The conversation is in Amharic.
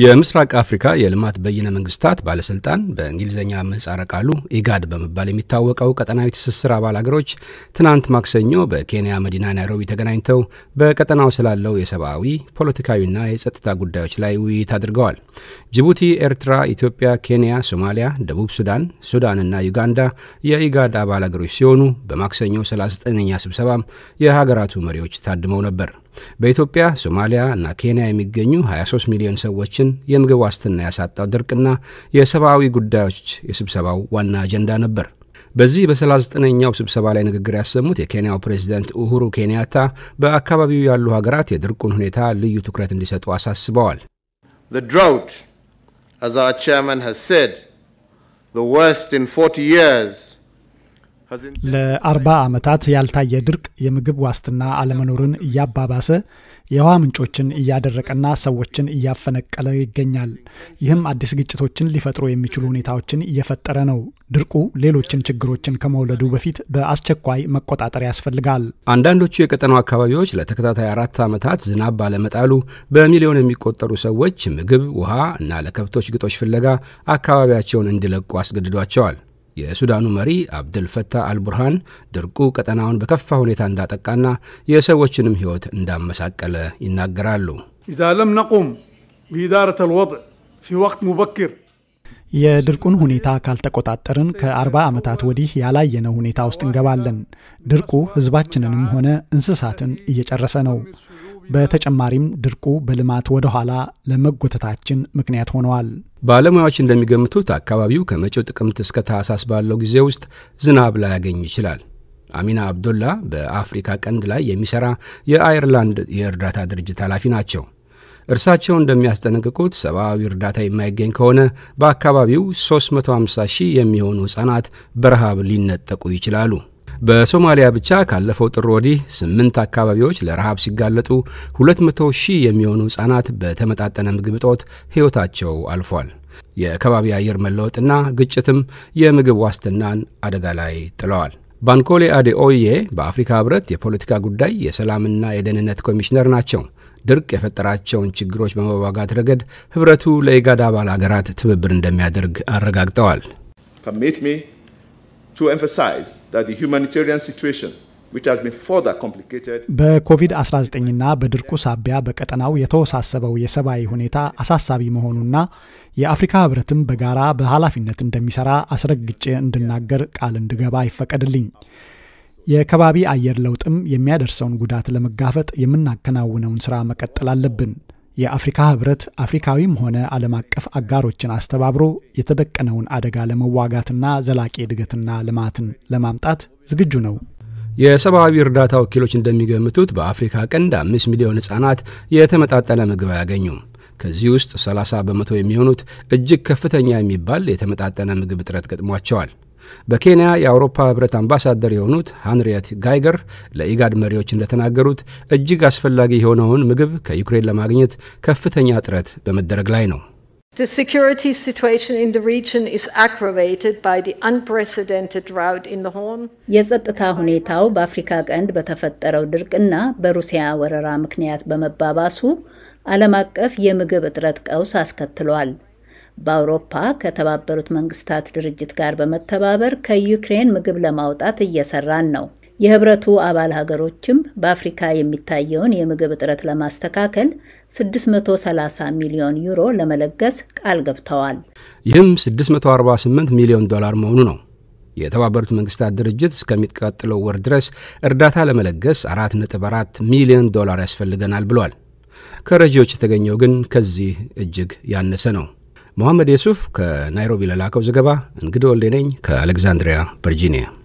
የምስራቅ አፍሪካ የልማት በይነ መንግስታት ባለስልጣን በእንግሊዝኛ ምህጻረ ቃሉ ኢጋድ በመባል የሚታወቀው ቀጠናዊ ትስስር አባል አገሮች ትናንት ማክሰኞ በኬንያ መዲና ናይሮቢ ተገናኝተው በቀጠናው ስላለው የሰብአዊ ፖለቲካዊና የጸጥታ ጉዳዮች ላይ ውይይት አድርገዋል። ጅቡቲ፣ ኤርትራ፣ ኢትዮጵያ፣ ኬንያ፣ ሶማሊያ፣ ደቡብ ሱዳን፣ ሱዳንና ዩጋንዳ የኢጋድ አባል አገሮች ሲሆኑ በማክሰኞው 39ኛ ስብሰባም የሀገራቱ መሪዎች ታድመው ነበር። በኢትዮጵያ ሶማሊያ እና ኬንያ የሚገኙ 23 ሚሊዮን ሰዎችን የምግብ ዋስትና ያሳጣው ድርቅና የሰብአዊ ጉዳዮች የስብሰባው ዋና አጀንዳ ነበር። በዚህ በ39ኛው ስብሰባ ላይ ንግግር ያሰሙት የኬንያው ፕሬዚዳንት ኡሁሩ ኬንያታ በአካባቢው ያሉ ሀገራት የድርቁን ሁኔታ ልዩ ትኩረት እንዲሰጡ አሳስበዋል። The drought, as our chairman has said, the worst in 40 years, ለአርባ ዓመታት ያልታየ ድርቅ የምግብ ዋስትና አለመኖርን እያባባሰ የውሃ ምንጮችን እያደረቀና ሰዎችን እያፈነቀለ ይገኛል። ይህም አዲስ ግጭቶችን ሊፈጥሩ የሚችሉ ሁኔታዎችን እየፈጠረ ነው። ድርቁ ሌሎችን ችግሮችን ከመውለዱ በፊት በአስቸኳይ መቆጣጠር ያስፈልጋል። አንዳንዶቹ የቀጠናው አካባቢዎች ለተከታታይ አራት ዓመታት ዝናብ ባለመጣሉ በሚሊዮን የሚቆጠሩ ሰዎች ምግብ፣ ውሃ እና ለከብቶች ግጦሽ ፍለጋ አካባቢያቸውን እንዲለቁ አስገድዷቸዋል። የሱዳኑ መሪ አብድል ፈታህ አልቡርሃን ድርቁ ቀጠናውን በከፋ ሁኔታ እንዳጠቃና የሰዎችንም ሕይወት እንዳመሳቀለ ይናገራሉ። ኢዛ ለም ነቁም ቢኢዳረት አልወضዕ ፊ ወቅት ሙበክር የድርቁን ሁኔታ ካልተቆጣጠርን ከአርባ ዓመታት ወዲህ ያላየነው ሁኔታ ውስጥ እንገባለን። ድርቁ ሕዝባችንንም ሆነ እንስሳትን እየጨረሰ ነው። በተጨማሪም ድርቁ በልማት ወደ ኋላ ለመጎተታችን ምክንያት ሆነዋል። ባለሙያዎች እንደሚገምቱት አካባቢው ከመጪው ጥቅምት እስከ ታህሳስ ባለው ጊዜ ውስጥ ዝናብ ላያገኝ ይችላል። አሚና አብዶላ በአፍሪካ ቀንድ ላይ የሚሰራ የአየርላንድ የእርዳታ ድርጅት ኃላፊ ናቸው። እርሳቸው እንደሚያስጠነቅቁት ሰብአዊ እርዳታ የማይገኝ ከሆነ በአካባቢው 350 ሺህ የሚሆኑ ሕፃናት በረሃብ ሊነጠቁ ይችላሉ። በሶማሊያ ብቻ ካለፈው ጥር ወዲህ ስምንት አካባቢዎች ለረሃብ ሲጋለጡ 200 ሺህ የሚሆኑ ሕፃናት በተመጣጠነ ምግብ እጦት ሕይወታቸው አልፏል። የከባቢ አየር መለወጥና ግጭትም የምግብ ዋስትናን አደጋ ላይ ጥለዋል። ባንኮሌ አዴኦዬ በአፍሪካ ህብረት የፖለቲካ ጉዳይ የሰላምና የደህንነት ኮሚሽነር ናቸው። ድርቅ የፈጠራቸውን ችግሮች በመዋጋት ረገድ ህብረቱ ለኢጋድ አባል አገራት ትብብር እንደሚያደርግ አረጋግጠዋል። በኮቪድ-19ና በድርቁ ሳቢያ በቀጠናው የተወሳሰበው የሰብአዊ ሁኔታ አሳሳቢ መሆኑና የአፍሪካ ህብረትም በጋራ በኃላፊነት እንደሚሰራ አስረግጬ እንድናገር ቃል እንድገባ ይፈቀድልኝ። የከባቢ አየር ለውጥም የሚያደርሰውን ጉዳት ለመጋፈጥ የምናከናውነውን ስራ መቀጠል አለብን። የአፍሪካ ህብረት አፍሪካዊም ሆነ ዓለም አቀፍ አጋሮችን አስተባብሮ የተደቀነውን አደጋ ለመዋጋትና ዘላቂ እድገትና ልማትን ለማምጣት ዝግጁ ነው። የሰብአዊ እርዳታ ወኪሎች እንደሚገምቱት በአፍሪካ ቀንድ አምስት ሚሊዮን ህጻናት የተመጣጠነ ምግብ አያገኙም። ከዚህ ውስጥ 30 በመቶ የሚሆኑት እጅግ ከፍተኛ የሚባል የተመጣጠነ ምግብ እጥረት ገጥሟቸዋል። በኬንያ የአውሮፓ ህብረት አምባሳደር የሆኑት ሃንሪየት ጋይገር ለኢጋድ መሪዎች እንደተናገሩት እጅግ አስፈላጊ የሆነውን ምግብ ከዩክሬን ለማግኘት ከፍተኛ ጥረት በመደረግ ላይ ነው። The security situation in the region is aggravated by the unprecedented drought in the Horn. የጸጥታ ሁኔታው በአፍሪካ ቀንድ በተፈጠረው ድርቅና በሩሲያ ወረራ ምክንያት በመባባሱ ዓለም አቀፍ የምግብ እጥረት ቀውስ አስከትሏል። በአውሮፓ ከተባበሩት መንግስታት ድርጅት ጋር በመተባበር ከዩክሬን ምግብ ለማውጣት እየሰራን ነው። የህብረቱ አባል ሀገሮችም በአፍሪካ የሚታየውን የምግብ እጥረት ለማስተካከል 630 ሚሊዮን ዩሮ ለመለገስ ቃል ገብተዋል። ይህም 648 ሚሊዮን ዶላር መሆኑ ነው። የተባበሩት መንግስታት ድርጅት እስከሚቀጥለው ወር ድረስ እርዳታ ለመለገስ 4.4 ሚሊዮን ዶላር ያስፈልገናል ብሏል። ከረጂዎች የተገኘው ግን ከዚህ እጅግ ያነሰ ነው። መሐመድ የሱፍ ከናይሮቢ ለላከው ዘገባ እንግዲህ ወልዴ ነኝ ከአሌክዛንድሪያ ቨርጂኒያ